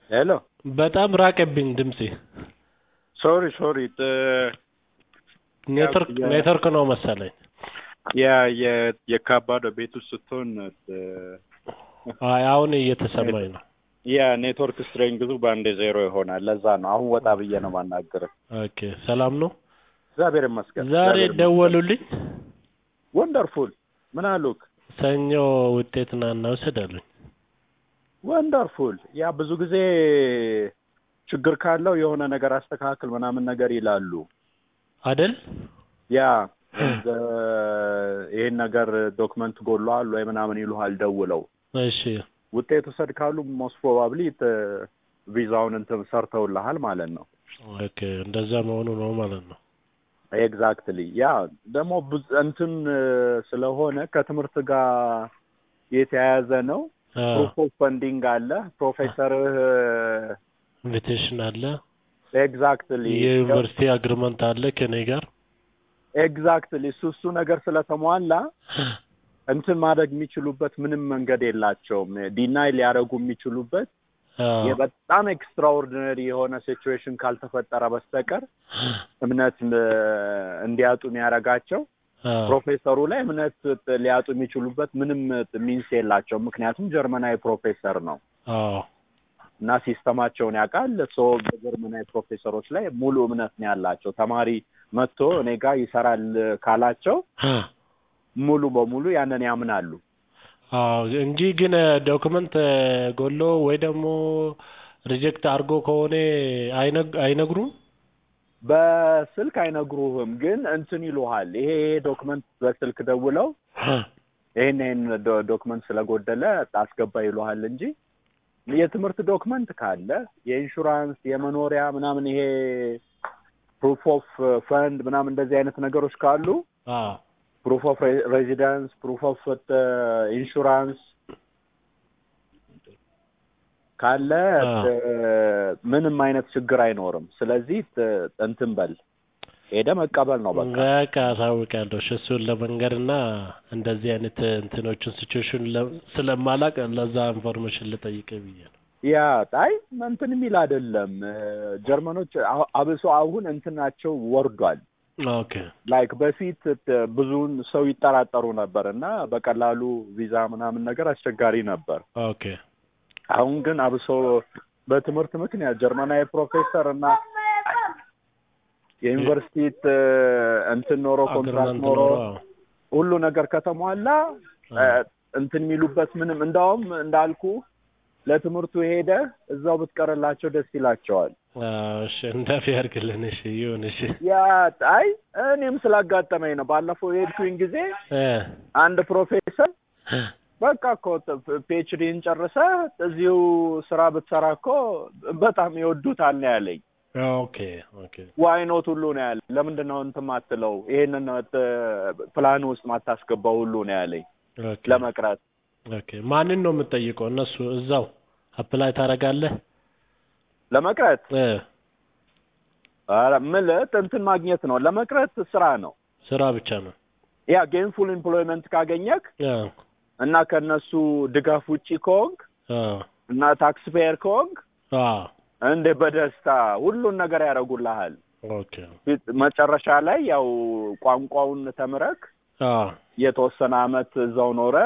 ሄሎ በጣም ራቀብኝ ድምጼ። ሶሪ ሶሪ ኔትወርክ ያ- ኔትወርክ ነው መሰለኝ። ያ የ- የካባዶ ቤት ውስጥ ስትሆን አይ አሁን እየተሰማኝ ነው። ያ ኔትወርክ ስትሬንግዙ በአንዴ ዜሮ ይሆናል። ለዛ ነው አሁን ወጣ ብዬ ነው ማናገር። ኦኬ ሰላም ነው። እግዚአብሔር ይመስገን። ዛሬ እግዚአብሔር ይመስገን። ደወሉልኝ። ወንደርፉል ምን አሉክ? ሰኞ ውጤት ና እናውሰድ አሉኝ። ወንደርፉል ያ ብዙ ጊዜ ችግር ካለው የሆነ ነገር አስተካክል ምናምን ነገር ይላሉ። አደል ያ እንደ ይሄን ነገር ዶክመንት ጎሏል ወይ ምናምን ይሉሃል ደውለው እሺ ውጤት ውሰድ ካሉ ሞስት ፕሮባብሊ ቪዛውን እንትን ሰርተውልሃል ማለት ነው። ኦኬ እንደዛ መሆኑ ነው ማለት ነው። ኤግዛክትሊ ያ ደግሞ ብዙ እንትን ስለሆነ ከትምህርት ጋር የተያያዘ ነው። ፕሩፍ ኦፍ ፈንዲንግ አለ። ፕሮፌሰርህ ኢንቪቴሽን አለ። ኤግዛክትሊ የዩኒቨርሲቲ አግሪመንት አለ ከኔ ጋር ኤግዛክትሊ እሱ እሱ ነገር ስለተሟላ እንትን ማድረግ የሚችሉበት ምንም መንገድ የላቸውም። ዲናይ ሊያደርጉ የሚችሉበት አዎ። የበጣም ኤክስትራኦርዲነሪ የሆነ ሲቹዌሽን ካልተፈጠረ በስተቀር እምነት እ፣ እንዲያጡ የሚያደርጋቸው አዎ። ፕሮፌሰሩ ላይ እምነት ሊያጡ የሚችሉበት ምንም ሚንስ የላቸውም። ምክንያቱም ጀርመናዊ ፕሮፌሰር ነው አዎ። እና ሲስተማቸውን ያውቃል። ሶ በጀርመናዊ ፕሮፌሰሮች ላይ ሙሉ እምነት ነው ያላቸው። ተማሪ መጥቶ እኔ ጋር ይሰራል ካላቸው ሙሉ በሙሉ ያንን ያምናሉ። አዎ እንጂ ግን ዶክመንት ጎሎ ወይ ደግሞ ሪጀክት አድርጎ ከሆነ አይነግ- አይነግሩም። በስልክ አይነግሩህም፣ ግን እንትን ይሉሃል። ይሄ ይሄ ዶክመንት በስልክ ደውለው ይሄን ይሄን ዶ- ዶክመንት ስለጎደለ አስገባ ይሉሃል እንጂ የትምህርት ዶክመንት ካለ የኢንሹራንስ፣ የመኖሪያ ምናምን ይሄ ፕሩፍ ኦፍ ፈንድ ምናምን እንደዚህ አይነት ነገሮች ካሉ አዎ ፕሩፍ ኦፍ ሬዚደንስ፣ ፕሩፍ ኦፍ ኢንሹራንስ ካለ አዎ። ት- ምንም አይነት ችግር አይኖርም። ስለዚህ ት- እንትን በል ሄደ መቀበል ነው በቃ። በቃ አሳውቃለሁ። እሺ እሱን ለመንገድ እና እንደዚህ አይነት እንትኖችን ሲቹዌሽን ስለማላቅ ለዛ ኢንፎርሜሽን ልጠይቅ ብዬ ነው። ያ ጣይ እንትን የሚል አይደለም። ጀርመኖች አሁ- አብሶ አሁን እንትናቸው ወርዷል። ኦኬ ላይክ በፊት ት- ብዙውን ሰው ይጠራጠሩ ነበር እና በቀላሉ ቪዛ ምናምን ነገር አስቸጋሪ ነበር። ኦኬ አሁን ግን አብሶ በትምህርት ምክንያት ጀርመናዊ ፕሮፌሰር እና የዩኒቨርሲቲ ት- እንትን ኖሮ ኮንትራክት አግሪመንት ኖሮ ኖሮ ሁሉ ነገር ከተሟላ አዎ። እ፣ እንትን የሚሉበት ምንም እንዳውም እንዳልኩ ለትምህርቱ ሄደ እዛው ብትቀርላቸው ደስ ይላቸዋል። አዎ፣ እሺ እንዳፊ ያርግልን። እሺ ይሁን። እሺ ያ አይ እኔም ስላጋጠመኝ ነው። ባለፈው የሄድኩኝ ጊዜ እ አንድ ፕሮፌሰር በቃ እኮ ፒኤችዲን ጨርሰ እዚሁ ስራ ብትሰራ እኮ በጣም ይወዱታል ነው ያለኝ። ኦኬ ኦኬ ዋይኖት ሁሉ ነው ያለኝ። ለምንድን ነው እንትን ማትለው ይሄንን ፕላን ውስጥ ማታስገባው ሁሉ ነው ያለኝ ኦኬ ለመቅረት ኦኬ ማንን ነው የምትጠይቀው? እነሱ እዛው አፕላይ ታደርጋለህ? ለመቅረት እ ኧረ ምልህ እንትን ማግኘት ነው። ለመቅረት ስራ ነው። ስራ ብቻ ነው። ያ ጌንፉል ኤምፕሎይመንት ካገኘክ አዎ እና ከነሱ ድጋፍ ውጪ ከሆንክ አዎ እና ታክስ ፔየር ከሆንክ አዎ እንደ በደስታ ሁሉን ነገር ያደርጉልሃል። ኦኬ ፊት- መጨረሻ ላይ ያው ቋንቋውን ተምረክ አዎ የተወሰነ አመት እዛው ኖረ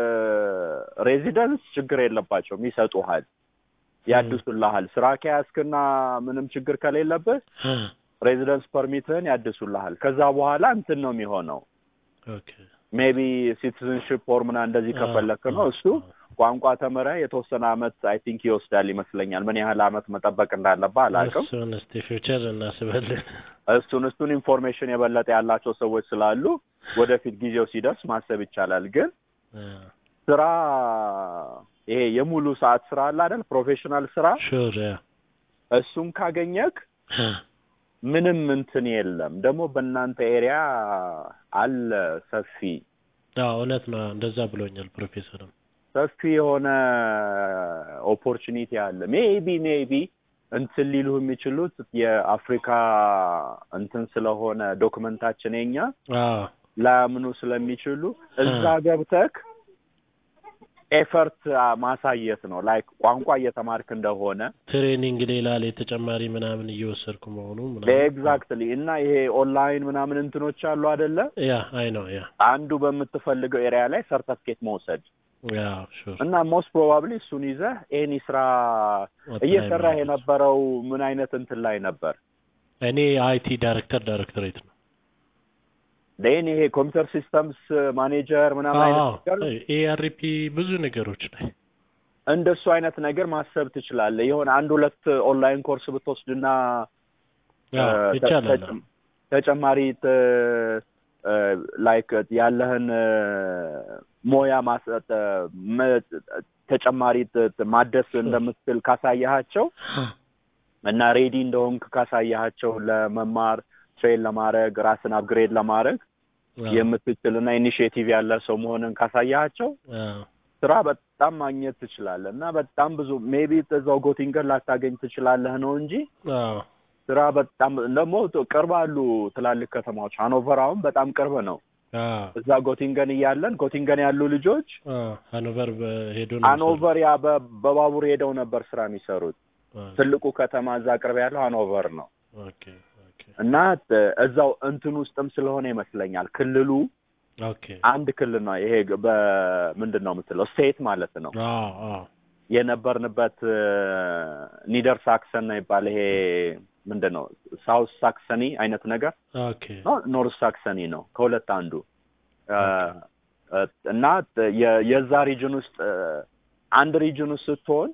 ሬዚደንስ ችግር የለባቸውም ይሰጡሃል፣ ያድሱልሃል። ስራ ከያዝክና ምንም ችግር ከሌለብህ ሬዚደንስ ፐርሚትህን ያድሱልሃል። ከዛ በኋላ እንትን ነው የሚሆነው ኦኬ ሜቢ ሲቲዝንሽፕ ፎር ምናምን እንደዚህ ከፈለክ ነው እሱ ቋንቋ ተምረህ የተወሰነ አመት አይ ቲንክ ይወስዳል ይመስለኛል። ምን ያህል አመት መጠበቅ እንዳለብህ አላውቅም። እሱን እስቲ ፊውቸር እናስበልን። እሱን እሱን ኢንፎርሜሽን የበለጠ ያላቸው ሰዎች ስላሉ ወደፊት ጊዜው ሲደርስ ማሰብ ይቻላል። ግን ስራ ይሄ የሙሉ ሰዓት ስራ አለ አይደል? ፕሮፌሽናል ስራ ሹር ያ እሱን ካገኘክ ምንም እንትን የለም። ደግሞ በእናንተ ኤሪያ አለ ሰፊ አዎ እውነት ነው። እንደዛ ብሎኛል ፕሮፌሰርም። ሰፊ የሆነ ኦፖርቹኒቲ አለ። ሜቢ ሜቢ እንትን ሊሉ የሚችሉት የአፍሪካ እንትን ስለሆነ ዶክመንታችን የኛ አዎ ላያምኑ ስለሚችሉ እዛ ገብተክ ኤፈርት ማሳየት ነው ላይክ ቋንቋ እየተማርክ እንደሆነ ትሬኒንግ ሌላ ላይ ተጨማሪ ምናምን እየወሰድኩ መሆኑ ምናምን ኤግዛክትሊ እና ይሄ ኦንላይን ምናምን እንትኖች አሉ አይደለ ያ አይ ነው ያ አንዱ በምትፈልገው ኤሪያ ላይ ሰርተፍኬት መውሰድ ያ ሹር እና ሞስት ፕሮባብሊ እሱን ይዘህ ኤኒ ስራ እየሰራህ የነበረው ምን አይነት እንትን ላይ ነበር? እኔ አይቲ ዳይሬክተር ዳይሬክቶሬት ነው ሌን ይሄ ኮምፒውተር ሲስተምስ ማኔጀር ምናምን አይነት ነገር ኤአርፒ ብዙ ነገሮች ላይ እንደሱ አይነት ነገር ማሰብ ትችላለህ። የሆነ አንድ ሁለት ኦንላይን ኮርስ ብትወስድና ያ ተ- ይቻላል ተጨ- ተጨማሪ ላይክ ያለህን ሞያ ማሰጥ መ- ተጨማሪ ት- ት- ማደስ እንደምትችል ካሳያሃቸው እና ሬዲ እንደሆንክ ካሳያሃቸው ለመማር ትሬን ለማድረግ ራስን አፕግሬድ ለማድረግ የምትችል እና ኢኒሽቲቭ ያለ ሰው መሆንን ካሳያሃቸው ስራ በጣም ማግኘት ትችላለህ እና በጣም ብዙ ሜቢ እዛው ጎቲንገን ላታገኝ ትችላለህ ነው እንጂ ስራ በጣም ደግሞ ቅርብ አሉ ትላልቅ ከተማዎች። ሃኖቨር አሁን በጣም ቅርብ ነው። እዛ ጎቲንገን እያለን ጎቲንገን ያሉ ልጆች ሃኖቨር ሄዶ ሃኖቨር ያ በ- በባቡር ሄደው ነበር ስራ የሚሰሩት። ትልቁ ከተማ እዛ ቅርብ ያለው ሃኖቨር ነው ኦኬ ኦኬ እና ት- እዛው እንትን ውስጥም ስለሆነ ይመስለኛል ክልሉ ኦኬ አንድ ክልል ነው። ይሄ ግ- በምንድን ነው የምትለው ስቴት ማለት ነው። አዎ አዎ የነበርንበት ኒደር ሳክሰን ነው ይባል ይሄ ምንድን ነው ሳውስ ሳክሰኒ አይነት ነገር ኦኬ ኖርዝ ሳክሰኒ ነው ከሁለት አንዱ እ፣ እ፣ እና ት- የ- የዛ ሪጅን ውስጥ እ፣ አንድ ሪጅን ውስጥ ስትሆን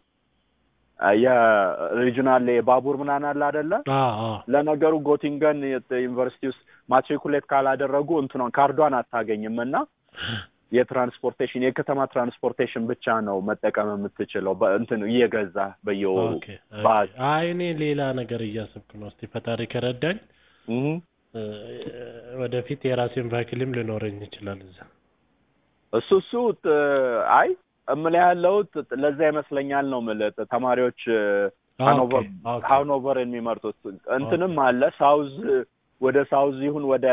እ፣ የሪጅናል የባቡር ምናምን አለ አይደለ አዎ አዎ ለነገሩ ጎቲንገን የት- ዩኒቨርሲቲ ውስጥ ማትሪኩሌት ካላደረጉ እንትኗን ካርዷን አታገኝም እና የትራንስፖርቴሽን የከተማ ትራንስፖርቴሽን ብቻ ነው መጠቀም የምትችለው በእንትን እየገዛ በየወሩ ኦኬ ባስ አይ እኔ ሌላ ነገር እያሰብኩ ነው። እስቲ ፈጣሪ ከረዳኝ እህ እ፣ ወደፊት የራሴን ቫክሊም ሊኖረኝ ይችላል እዛ። እሱ እሱ ት- አይ እምልህ ያለሁት ለዛ ይመስለኛል ነው የምልህ ት- ተማሪዎች እ፣ ሃኖቨር ኦኬ ኦኬ ሃኖቨር የሚመርጡት እንትንም አለ ሳውዝ ወደ ሳውዝ ይሁን ወደ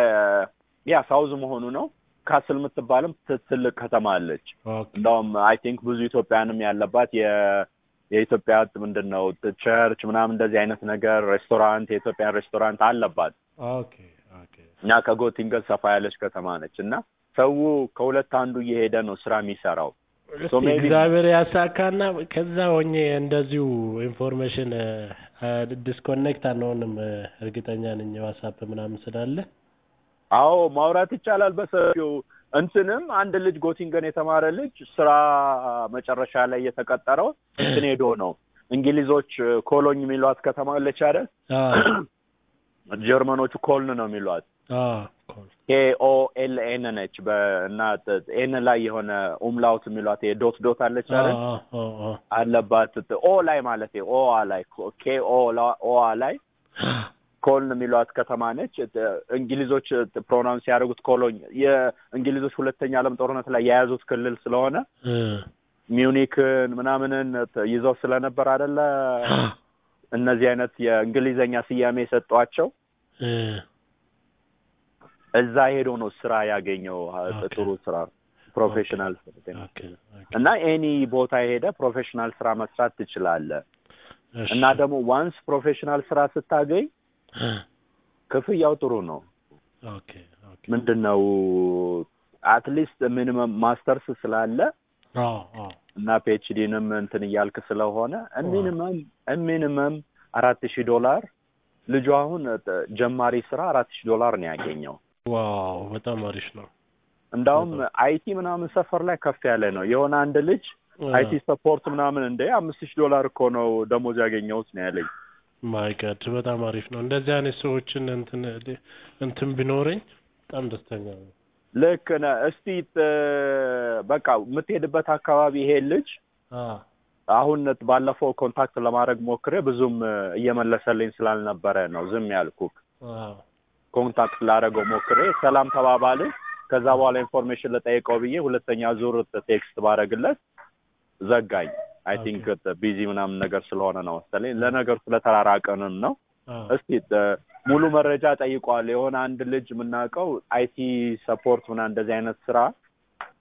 ያ ሳውዝ መሆኑ ነው ካስል የምትባልም ት- ትልቅ ከተማ አለች ኦኬ እንደውም አይ ቲንክ ብዙ ኢትዮጵያንም ያለባት የ የኢትዮጵያ ምንድን ነው ት- ቸርች ምናምን እንደዚህ አይነት ነገር ሬስቶራንት የኢትዮጵያን ሬስቶራንት አለባት ኦኬ ኦኬ እና ከጎቲንገን ሰፋ ያለች ከተማ ነች እና ሰው ከሁለት አንዱ እየሄደ ነው ስራ የሚሰራው እስቲ maybe- እግዚአብሔር ያሳካና ከዛ ሆኜ እንደዚሁ ኢንፎርሜሽን ዲስኮኔክት አንሆንም። እ፣ እርግጠኛ ነኝ ዋትስአፕ ምናምን ስላለ አዎ ማውራት ይቻላል በሰፊው እንትንም አንድ ልጅ ጎቲንገን የተማረ ልጅ ስራ መጨረሻ ላይ የተቀጠረው እንትን ሄዶ ነው እንግሊዞች ኮሎኝ የሚሏት ከተማ አለች አይደል አዎ ጀርመኖቹ ኮልን ነው የሚሏት አዎ ኮል ኬ ኦ ኤል ኤን ነች በእና ኤን ላይ የሆነ ኡምላውት የሚሏት የዶት ዶት አለች አይደል አዎ አዎ አዎ አለባት ኦ ላይ ማለት ኦ ላይ ኬ ኦ ኦ ላይ ኮልን የሚሏት ከተማ ነች። እንግሊዞች ፕሮናውንስ ያደረጉት ኮሎኝ የእንግሊዞች ሁለተኛ ዓለም ጦርነት ላይ የያዙት ክልል ስለሆነ እ፣ ሚዩኒክን ምናምንን ይዘው ስለነበር አይደለ እነዚህ አይነት የእንግሊዘኛ ስያሜ የሰጧቸው እ፣ እዛ ሄዶ ነው ስራ ያገኘው ኦኬ። ጥሩ ስራ ፕሮፌሽናል ኦኬ ኦኬ እና ኤኒ ቦታ ሄደ ፕሮፌሽናል ስራ መስራት ትችላለህ። እሺ እና ደግሞ ዋንስ ፕሮፌሽናል ስራ ስታገኝ እ፣ ክፍያው ጥሩ ነው። ኦኬ ኦኬ ምንድን ነው አትሊስት ሚኒመም ማስተርስ ስላለ አዎ አዎ እና ፒኤችዲንም እንትን እያልክ ስለሆነ ሚኒመም ሚኒመም አራት ሺህ ዶላር ልጁ አሁን ጥ- ጀማሪ ስራ አራት ሺህ ዶላር ነው ያገኘው። ዋው በጣም አሪፍ ነው። እንዳውም አይቲ ምናምን ሰፈር ላይ ከፍ ያለ ነው። የሆነ አንድ ልጅ አይቲ ሰፖርት ምናምን እንደ አምስት ሺህ ዶላር እኮ ነው ደሞዝ ያገኘሁት ነው ያለኝ። ማይ ጋድ በጣም አሪፍ ነው። እንደዚህ አይነት ሰዎችን እንትን እንትን ቢኖረኝ በጣም ደስተኛ ነው። ልክ ነህ። እስቲ ጥ- በቃ የምትሄድበት አካባቢ ይሄ ልጅ አዎ አሁን ባለፈው ኮንታክት ለማድረግ ሞክሬ ብዙም እየመለሰልኝ ስላልነበረ ነው ዝም ያልኩክ። አዎ ኮንታክት ላደረገው ሞክሬ ሰላም ተባባልን። ከዛ በኋላ ኢንፎርሜሽን ልጠይቀው ብዬ ሁለተኛ ዙር ቴክስት ባረግለት ዘጋኝ። አይ ኦኬ። ቲንክ ቢዚ ምናምን ነገር ስለሆነ ነው መሰለኝ። ለነገሩ ስለተራራቀንም ነው። አዎ እስቲ እ፣ ሙሉ መረጃ ጠይቋል። የሆነ አንድ ልጅ የምናውቀው አይቲ ሰፖርት ምናምን እንደዚህ አይነት ስራ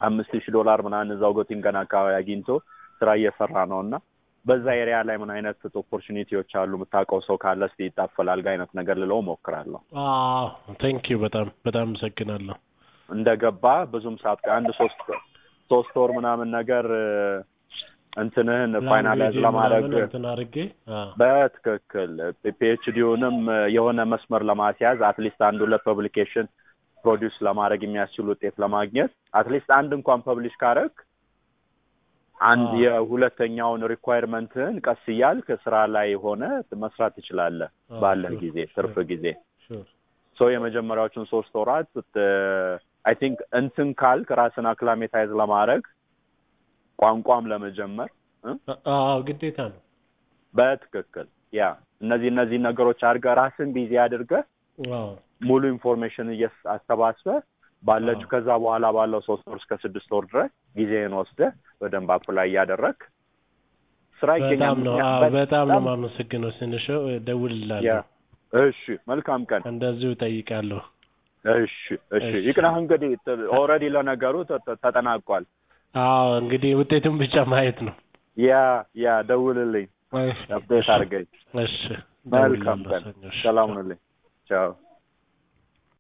አምስት ሺህ ዶላር ምናምን እዛው ጎቲንገን አካባቢ አግኝቶ ስራ እየሰራ ነው እና በዛ ኤሪያ ላይ ምን አይነት ኦፖርቹኒቲዎች አሉ የምታውቀው ሰው ካለ እስቲ ይጣፈላልጋ አይነት ነገር ልለው ሞክራለሁ። ቴንክ ዩ በጣም በጣም አመሰግናለሁ። እንደገባ ብዙም ሰዓት አንድ ሶስት ሶስት ወር ምናምን ነገር እንትንህን ፋይናላይዝ ለማድረግ ምናምን እንትን አድርጌ አ፣ በትክክል ፒኤችዲውንም የሆነ መስመር ለማስያዝ አትሊስት አንድ ሁለት ፐብሊኬሽን ፕሮዲውስ ለማድረግ የሚያስችል ውጤት ለማግኘት አትሊስት አንድ እንኳን ፐብሊሽ ካረግ አንድ አዎ። የሁለተኛውን ሪኳየርመንትህን ቀስ እያልክ ስራ ላይ ሆነ መስራት ትችላለህ አዎ፣ ባለህ sure, ጊዜ sure. ትርፍ ጊዜ ሹር ሶ የመጀመሪያዎቹን ሶስት ወራት አይ ቲንክ እንትን ካልክ ራስን አክላሜታይዝ ለማድረግ ቋንቋም ለመጀመር እ? አዎ ግዴታ ነው። በትክክል ያ እነዚህ እነዚህ ነገሮች አድርገህ ራስን ቢዚ አድርገህ አዎ ሙሉ ኢንፎርሜሽን እየስ- አሰባስበህ ባለችው አዎ። ከዛ በኋላ ባለው ሶስት ወር እስከ ስድስት ወር ድረስ ጊዜህን ወስደህ በደንብ አፕ ላይ እያደረግ ስራ ይገኛል። በጣም ነው አዎ ምክንያት- በጣም ነው የማመሰግነው። ስንሸው ያ እደውልልሃለሁ፣ እሺ፣ መልካም ቀን። እንደዚሁ እጠይቃለሁ። እሺ፣ እሺ። እሺ። ይቅናህ እንግዲህ ኦልሬዲ ለነገሩ ተ- ተ- ተጠናቋል። አዎ እንግዲህ ውጤቱን ብቻ ማየት ነው። ያ ያ ደውልልኝ፣ አፕዴት አድርገኝ። እሺ መልካም እደውልልሃለሁ ቀን። ሰኞ። እሺ። ሰላም ሁንልኝ። ቻው